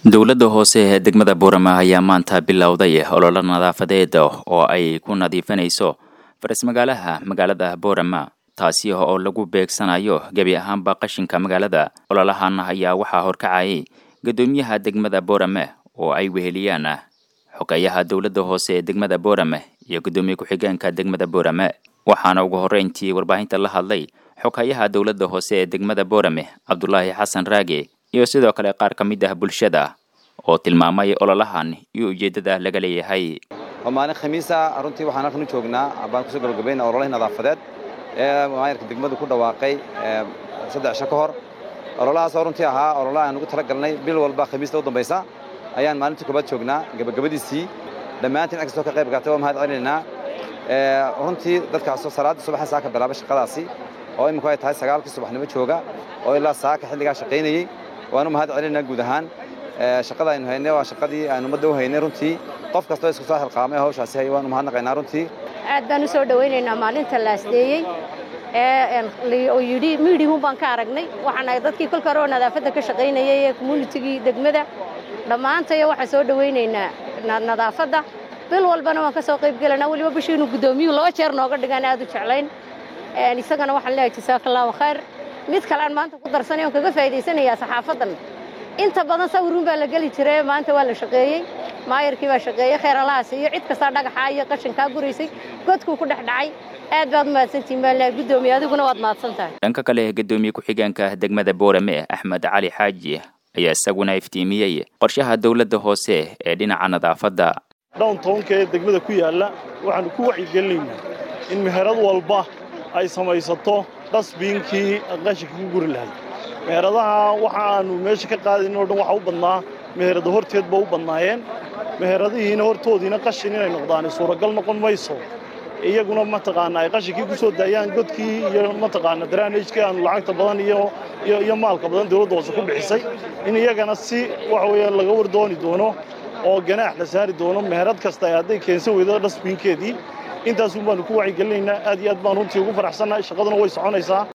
dowladda hoose ee degmada buurama ayaa maanta bilowday ololo nadaafadeed oo ay ku nadiifinayso faras-magaalaha magaalada buurama taasi oo lagu beegsanayo gebi ahaanba qashinka magaalada ololahan ayaa waxaa horkacayay guddoomiyaha degmada buurame oo ay weheliyaan xogeeyaha dowladda hoose ee degmada buurame iyo guddoomiye ku-xigeenka degmada buurame waxaana ugu horreyntii warbaahinta la hadlay xogeeyaha dowladda hoose ee degmada buurame cabdulaahi xasan raage iyo sidoo kale qaar ka mid ah bulshada oo tilmaamay ololahan iyo ujeeddada laga leeyahay waa maalin khamiisa runtii waxaan halkan u joognaa baan kusoo gabagabayna ololahii nadaafadeed ee maayarka degmadu ku dhawaaqay saddex isho ka hor ololahaasoo runtii ahaa ololaha aan ugu tala galnay bil walba khamiista u dambaysa ayaan maalintii koobaad joognaa gabagabadiisii dhammaantiin cid kastoo ka qayb gaatay waa mahad celinaynaa runtii dadkaasoo salaaddii subaxa saaka bilaabay shaqadaasi oo iminku ay tahay sagaalkii subaxnimo jooga oo ilaa saaka xilligaa shaqaynayey waanu mahad celinaynaa guud ahaan shaqada aynu haynay waa shaqadii aan ummadda u haynay runtii qof kastoo isku soo xilqaamay hawshaasi hay waanu mahadnaqaynaa runtii aad baan u soo dhowaynaynaa maalinta la asdeeyey oo yidhi miidhihun baan ka aragnay waxaan ahay dadkii kolka hore oo nadaafadda ka shaqaynayay ee communitigii degmada dhammaantayo waxaan soo dhowaynaynaa nadaafadda bil walbana waan ka soo qayb gelanaa weliba bishii inuu guddoomiyuhu laba jeer nooga dhigaan aad u jeclayn isagana waxaan leeyahay jasaaka allahu khayr mid kale aan maanta ku darsanay oon kaga faa'idaysanayaa saxaafaddan inta badan sawirun baa la geli jiray maanta waa la shaqeeyey maayarkii baa shaqeeyey kheer allahaas iyo cid kastaa dhagaxaa iyo qashinkaa guraysay godkuu ku dhex dhacay aad baad mahadsantihin baan leeyahay guddoomiye adiguna waad mahadsan tahay dhanka kale guddoomiye ku-xigeenka degmada boorame axmed cali xaaji ayaa isaguna iftiimiyey qorshaha dowladda hoose ee dhinaca nadaafadda downtownka ee degmada ku yaalla waxaannu ku wacyigelinaynaa in meherad walba ay samaysato dhasbiinkii qashinka ku guri lahay meheradaha waxa aannu meesha ka qaadayn oo dhan waxa u badnaa meherada horteed ba u badnaayeen meheradihiina hortoodiina qashin inay noqdaan suuragal noqon mayso iyaguna mataqaanaa ay qashinkii ku soo daayaan godkii iyo mataqaana daraanajkii aanu lacagta badan iyo iyo maalka badan dawladda hoose ku bixisay in iyagana si waxa weeyaan laga war dooni doono oo ganaax la saari doono meherad kasta ay hadday keensan weydo dhasbiinkeedii intaasun baannu ku wacyigelinaynaa aad iyo aad baan runtii ugu faraxsannahay shaqaduna way soconaysaa